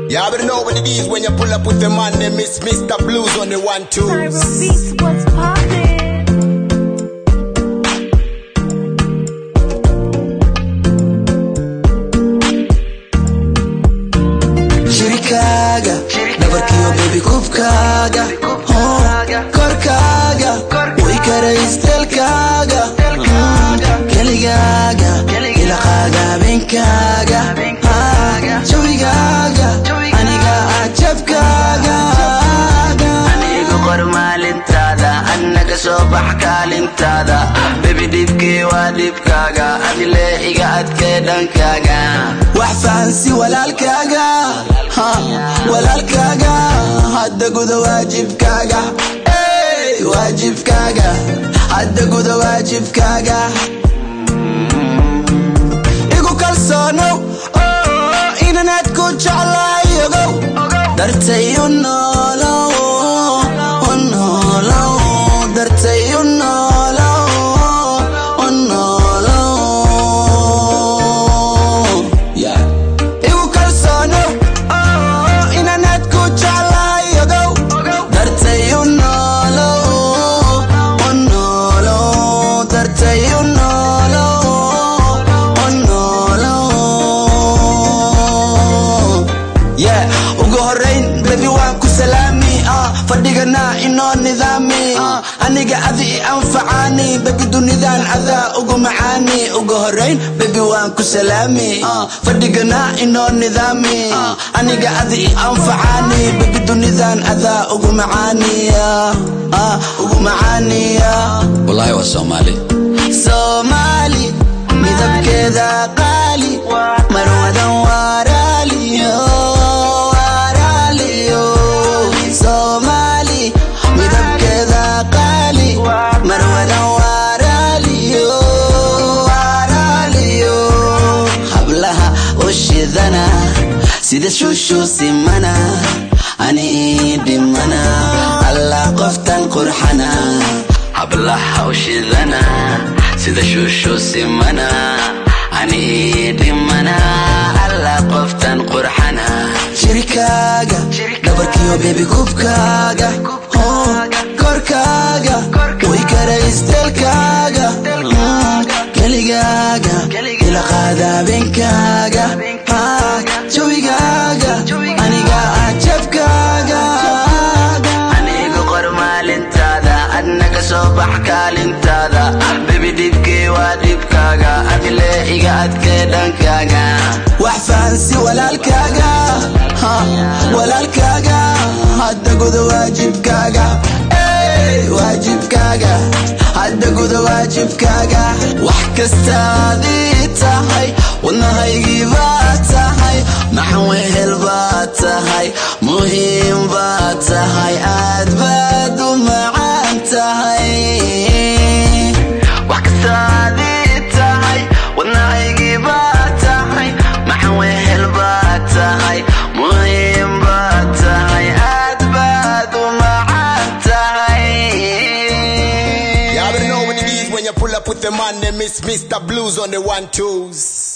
You already know what it is when you pull up with the man named Miss Mr. Blues on the one two. Tyra Beats, what's poppin'? shirikaaga dhabarkiyo bebi kubkaaga korkaaga way karaystelkaaga keligaaga ilaqaaga habeenkaaga jawigaaga aniga ajabkaaga anigu qor maalintaada annaga soo bax kaalintaada bebi dhibkii waa dhibkaaga adile iga adkee dhankaaga wax fahansi walaalkaaga ha, walaalkaaga hadda guda waajibkaaga Ey, waajibkaaga hadda guda waajibkaaga igu kalsoonow oo inanaad ku jeclaayogow dartay u noolow u noolow dartay u noolow u noolow Yeah. igu kalsoonow oo inanaad ku jeclaayogow dartay u noolow u noolow dartay u noolow u noolow yeah ugu horayn bebi waan ku salaami ah fadhigana inoo nidaami ah aniga adi i anfacaani bebi dunidan adaa ugu macaani ugu horayn bebi waan ku salaami ah fadhigana inoo nidaami ah aniga adi i anfacaani bebi dunidan adaa ugu macaani ah ah, ugu macaani ah wallaahi waa soomaali soomaali midabkeeda qaali marwadan waraaliyo waraaliyo soomaali midabkeeda qaali marwadan waraaliyo waraaliyo hablaha u shidana sida shushu simana ani ii dhimana allah qoftan qurxana hablaha u shidana sida shuushu simana ani ii dhimana alla qoftan qurxana shirikaaga dhabarkiyo bebi kubkaaga oh, korkaaga way karaystelkaaga keligaaga ilaqaada habeenkaaga ah, jawigaaga aniga ajabkaaga anigu qor maalintaada adnaga soo bax kaalintaada bebi dhibkii waa dhibkaaga adile iga adkee dhankaaga wax fahansi walaalkaaga ha, walaalkaaga hadda guda waajibkaaga Ey, waajibkaaga hadda guda waajibkaaga wax kastaadii tahay wadnahaygii baa tahay maxan wehel baa tahay muhiim baa tahay aad baad u macaan tahay wax kastaadii tahay wadnahaygii baa tahay maxan wehel baa tahay muhiim baa tahay aad baad u macaan tahay You already know what it is when you pull up with the man named Miss Mr. Blues on the one twos.